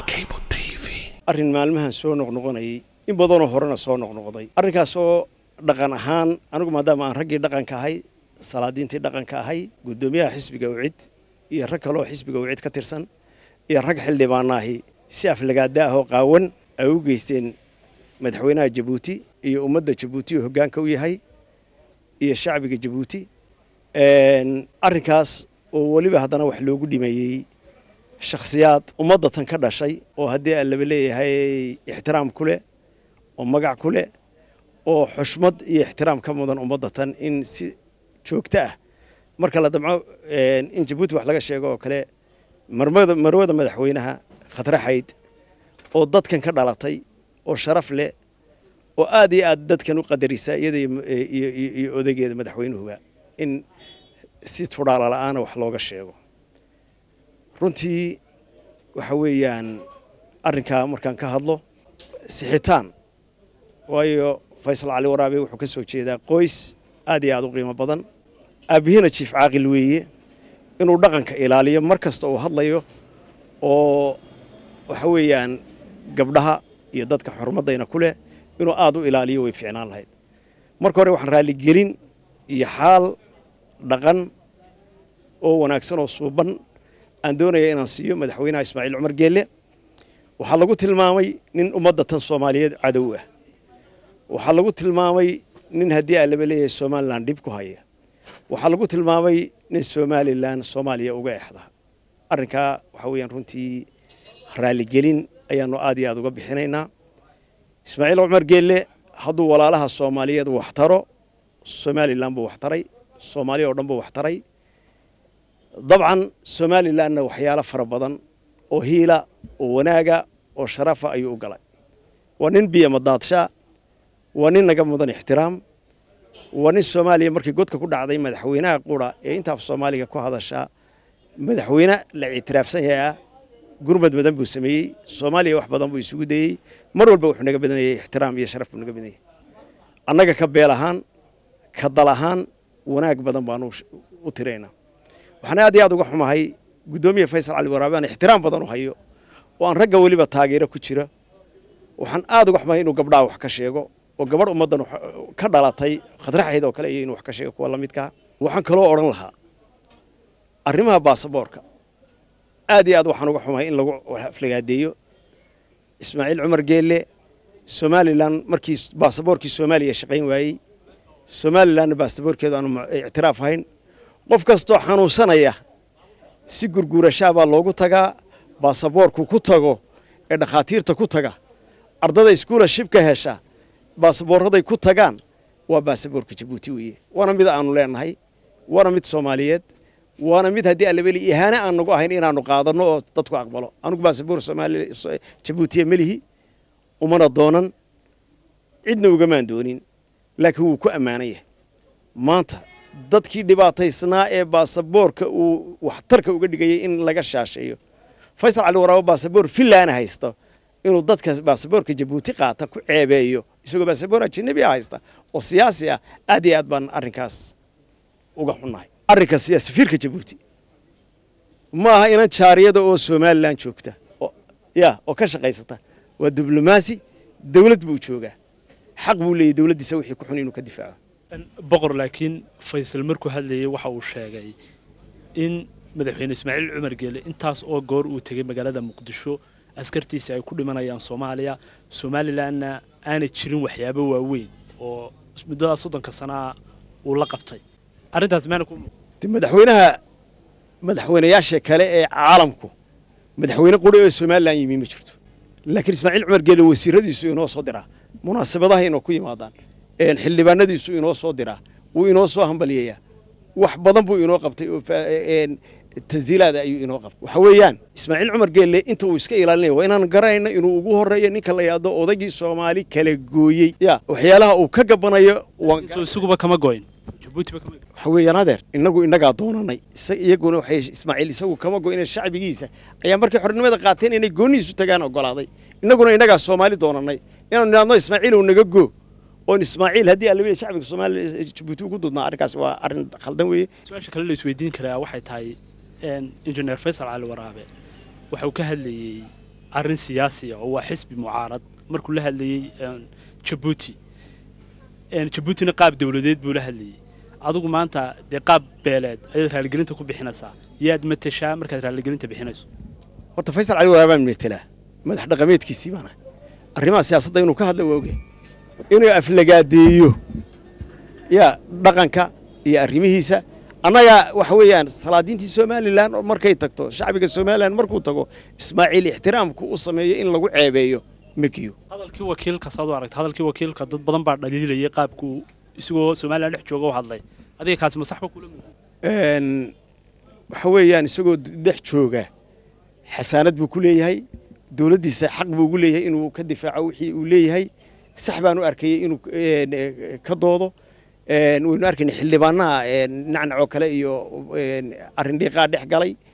arrin maalmahan soo noqnoqonayay in badanoo horena soo noqnoqday arrinkaas oo dhaqan ahaan anigu maadaama aan raggii dhaqanka ahay salaadiintii dhaqanka ahay guddoomiyaha xisbiga ucid iyo rag kaleoo xisbiga ucid ka tirsan iyo rag xildhibaanaahi si aflagaada ah oo qaawan ay u geysteen madaxweynaha jabuuti iyo ummadda jabuuti oo hoggaanka u yahay iyo shacbiga jabuuti arrinkaas oo weliba haddana wax loogu dhimeeyey shakhsiyaad ummadda tan ka dhashay oo haddii aan laba leeyahay ixtiraam ku leh oo magac ku leh oo xushmad iyo ixtiraam ka mudan ummadda tan in si joogto ah marka la damco in jabuuti wax laga sheego oo kale marmada marwada madaxweynaha khadraxayd oo dadkan ka dhalatay oo sharaf leh oo aad iyo aad dadkan u qadarisa iyada iyo odaygeeda madaxweynuhuba in si tudhaala la'aana wax looga sheego runtii waxa weeyaan arrinkaa markaan ka hadlo sixitaan waayo faysal cali waraabe wuxuu ka soo jeedaa qoys aad iyo aad u qiimo badan aabihiina jiif caaqil weeye inuu dhaqanka ilaaliyo mar kasta uu hadlayo oo waxa weeyaan gabdhaha iyo dadka xurmaddayna ku leh inuu aad u ilaaliyo way fiicnaan lahayd marka hore waxaan raalligelin iyo xaal dhaqan oo wanaagsan oo suuban aan doonaya inaan siiyo madaxweynaha ismaaciil cumar geelle waxaa lagu tilmaamay nin ummadda tan soomaaliyeed cadow ah waxaa lagu tilmaamay nin haddii aa laba leeyahay somalilan dhib ku haya waxaa lagu tilmaamay nin somalilan soomaaliya uga exda arrinkaa waxaa weeyaan runtii raalligelin ayaanu aad iyo aad uga bixinaynaa ismaaciil cumar geelle hadduu walaalaha soomaaliyeed wax taro somalilan buu wax taray soomaaliya oo dhan buu wax taray dabcan somalilanna waxyaalo fara badan oo hiila oo wanaaga oo sharafa ayuu u galay waa nin biyamadaadsha waa nin naga mudan ixtiraam waa nin soomaaliya markii godka ku dhacday madaxweynaha qura ee intaaf soomaaliga ku hadashaa madaxweyne la ictiraafsan yahay ah gurmad badan buu sameeyey soomaaliya wax badan buu isugu dayey mar walba wuxuu naga badanayay ixtiraam iyo sharaf buu naga badanayay annaga ka beel ahaan ka dal ahaan wanaag badan baanu u tiraynaa waxaan aad iyo aad uga xumahay guddoomiya faysal cali waraabe aan ixtiraam badan u hayo oo aan ragga weliba taageero ku jira waxaan aad uga xumahay inuu gabdhaha wax ka sheego oo gabadh ummaddan ka dhalatay khadraxayd oo kale iyo inuu wax ka sheego kuwa la midkaa waxaan kaloo odhan lahaa arrimaha baasaboorka aad iyo aad waxaan uga xumahay in lagu aflagaadeeyo ismaaciil cumar geelle somalilan markii baasaboorkii soomaaliya shaqayn waayey somalilanna baasaboorkeedu aanu ictiraaf hayn qof kastoo xanuunsanaya si gurguurashaabaa loogu tagaa baasaboorku ku tago ee dhakhaatiirta ku taga ardada iskuula shibka hesha baasaboorraday ku tagaan waa baasaboorka jabuuti weeye waana mid aanu leenahay waana mid soomaaliyeed waana mid haddii allabeli ihaane aan nagu ahayn inaanu qaadanno oo dadku aqbalo anugu baasaboor soomaaliya jabuutiya melihi umana doonan cidna ugamaan doonin laakiin wuu ku ammaanan yahay maanta dadkii dhibaataysnaa ee baasaboorka uu waxtarka uga dhigayay in laga shaasheeyo faysal cali waraabo baasaboor fillaana haysto inuu dadka baasaboorka jabuuti qaata ku ceebeeyo isagoo baasaboor ajanabi a haysta oo siyaasi ah aad iyo aad baan arrinkaas uga xunnahay arrinka safiirka jabuuti ma aha inan jaariyada oo somalilan joogta ya oo ka shaqaysata waa diblomaasi dawlad buu joogaa xaq buu leeyahy dawladdiisa wixii ku xun inuu ka difaaco boqor laakiin faysal markuu hadlayay waxa uu sheegay in madaxweyne ismaaciil cumar geele intaas oo goor uu tegey magaalada muqdisho askartiisa ay ku dhimanayaan soomaaliya somalilanna aanay jirin waxyaabo waaweyn oo muddadaas soddonka sanaa uu la qabtay arrintaas maana ku madaxweynaha madaxweynayaasha kale ee caalamku madaxweyne quri oo somalilan yimi ma jirto laakiin ismaaciil cumar geele wasiiradiisu inoo soo diraa munaasabadaha inoo ku yimaadaan xildhibaanadiisu inoo soo diraa wuu inoo soo hambaliyayaa wax badan buu inoo qabtay oo tansiilaada ayuu inoo qabtay waxa weeyaan ismaaciil cumar geelle inta uu iska ilaalinaya waa inaan garanayno inuu ugu horeeyo ninka la yidhaahdo odaygii soomaali kala gooyey ya waxyaalaha uu ka gabanayo isuguba kama goyn waxa weeyaan adeer innagu innagaa doonanay iyaguna waxay ismaaciil isagu kama goyna shacbigiisa ayaa markay xornimada qaateen inay goonihiisu tagaan ogolaaday innaguna innagaa soomaali doonanay inaanu idhaahno ismaaciil uu naga goo oon ismaaciil haddii alla weli shacbiga soomaaliya jabuuti ugu dudnaa arrinkaas waa arrin khaldan weeye su-aasha kale la isweydiin karaa waxay tahay injineer faysal cali waraabe waxau ka hadlayey arrin siyaasiya oo waa xisbi mucaarad markuu la hadlayey jabuuti jabuutina qaab dawladeed buu la hadlayey adigu maanta dee qaab beeleed ayaad raaligelinta ku bixinaysaa yaad matashaa markaad raaligelinta bixinayso horta faysal cali waraabaan metelaa madax dhaqameedkiisii baana arrimaha siyaasadda inuu ka hadla waa oge inuu aflagaadeeyo yaa dhaqanka iyo arrimihiisa annaga waxa weeyaan salaadiintii somalilan markay tagto shacbiga somalilan markuu tago ismaaciil ixtiraamku u sameeyo in lagu ceebeeyo makiyo hadalkii wakiilka saad u aragta hadalkii wakiilka dad badan baa dhaliilayay qaabkuu isagoo somalilan dhex jooga u hadlay adiga kaasi ma saxba kula waxa weeyaan isagoo dhex jooga xasaanad buu ku leeyahay dowladdiisa xaq buu ugu leeyahay inuu ka difaaco wixii uu leeyahay sax baan u arkayay inuu ka doodo waynu arkayna xildhibaanaha nacnacoo kale iyo arrin dhiiqaa dhex galay